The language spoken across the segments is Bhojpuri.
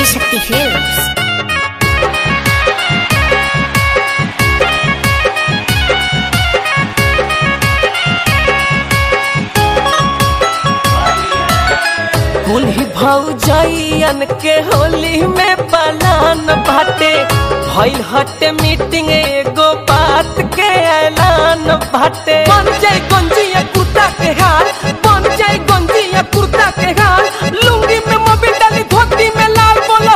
ఆదిశక్తి ఫిల్మ్స్ कुल्ही भौजैयन के होली में पलान बाटे भइल हटे मीटिंग एगो बात के ऐलान बाटे बन जाए गंजिया कुर्ता के हाल बन जाए गंजिया कुर्ता के हाल लुंगी में मोबिल डाली धोती में लाल बोलो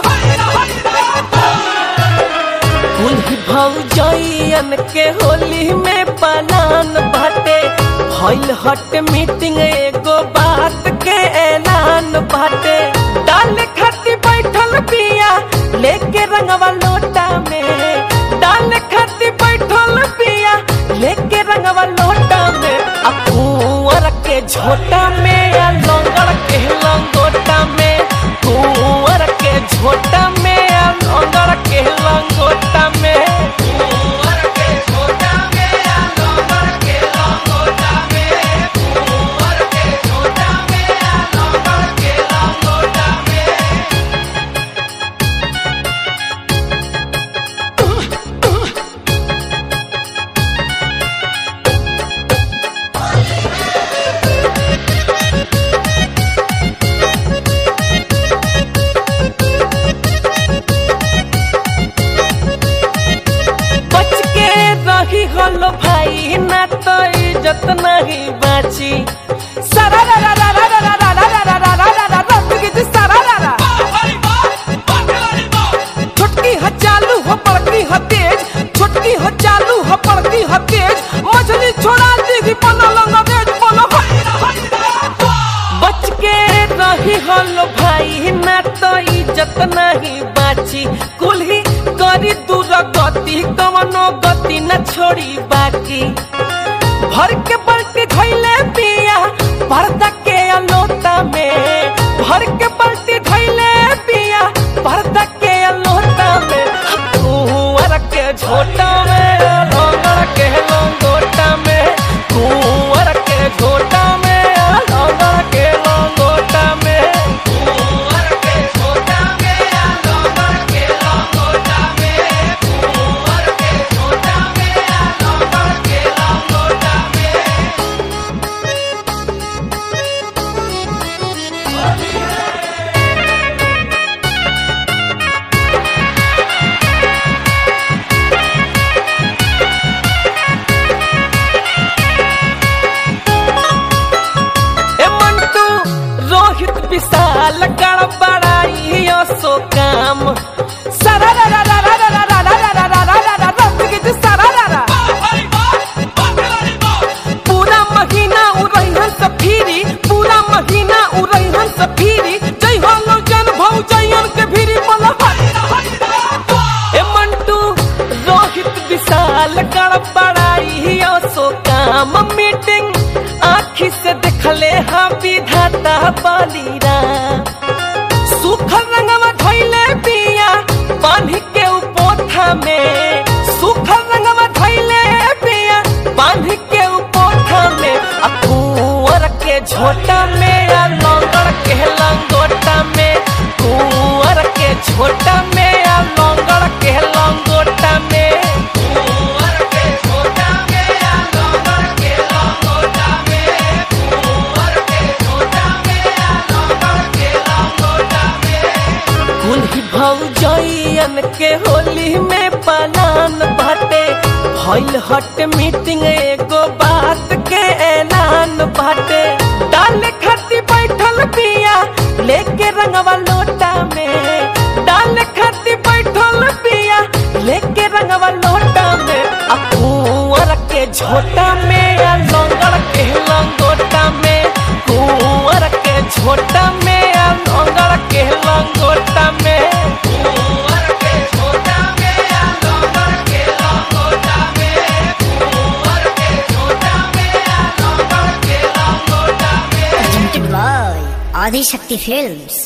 कुल्ही भौजैयन के होली में पलान बाटे भइल हट मीटिंग एगो बात के ऐलान बाटे डाल खाती बैठल पिया लेके रंगवा लोटा में डाल खाती बैठल पिया लेके रंगवा लोटा में आ कुंवर के झोटा में आ लंगड़ के लंगोटा में कुंवर के झोटा में आ लंगड़ के लंगोटा में कुंवर के झोटा में आ लंगड़ के लंगोटा में कुंवर के झोटा में आ लंगड़ के लंगोटा में बच के रही हलो भाई ना तो इज्जत नहीं बाची सारा रा रा रा रा रा रा रा रा रा रा रा रा रा रा रंग जी सारा रा रा छोटकी ह चालू हो बड़की ह तेज छोटकी ह चालू हो बड़की ह तेज मछली छोड़ा दी बनो लंगरेज बोलो बच के रही हलो भाई ना तो इज्जत नहीं बाची कुल्ही करी दूर गति कवनो गति न छोड़ी बाकी भर के बल्टी धैले पिया पर्दा के अलोता में भर के बल्टी धैले पिया पर्दा के अलोता में कुंवर के झोटा में लंगड़ के लंगोटा में कुंवर के झोटा में लंगड़ के लंगोटा में कुंवर के झोटा में लंगड़ के लंगोटा में कुंवर के झोटा में लंगड़ के लंगोटा में ए मंटू रोहित विशाल गड़बड़ाई सो काम सारा रा रा रा रा रा रा रा रा रा रा रा रा रा रंग गीत सारा रा रा पूरा महीना उड़ैहन से फिरी पूरा महीना उड़ैहन से फिरी जय हो लो जन भौ जयन के फिरी बोला ए मंटू रोहित विशाल गड़बड़ाई सो काम मीटिंग आखी से देखले हाँ विधाता बलीरा सुखल रंगवा धैले पिया बांध के उपोथा में सुखल रंगवा धैले पिया बांध के उपोथा में आ कुंवर के झोटा में आ लंगड़ के लंगोटा में कुंवर के झोटा में आ लंगड़ के लंगोटा में कुंवर के झोटा में आ लंगड़ के लंगोटा में कुंवर के झोटा में आ लंगड़ के लंगोटा में कुल्ही भौजैयन के होली में पलान बाटे भइल हट मीटिंग एगो बात के ऐलान बाटे डाल खाती बैठल पिया लेके रंगवा लोटा में डाल खाती बैठल पिया लेके रंगवा लोटा में आ कुंवर के झोटा में आ लंगड़ के लंगोटा में कुंवर के झोटा में आ लंगड़ के लंगोटा में कुंवर के झोटा में आ लंगड़ के लंगोटा में कुंवर के झोटा में आ लंगड़ के लंगोटा में presented by ఆదిశక్తి ఫిల్మ్స్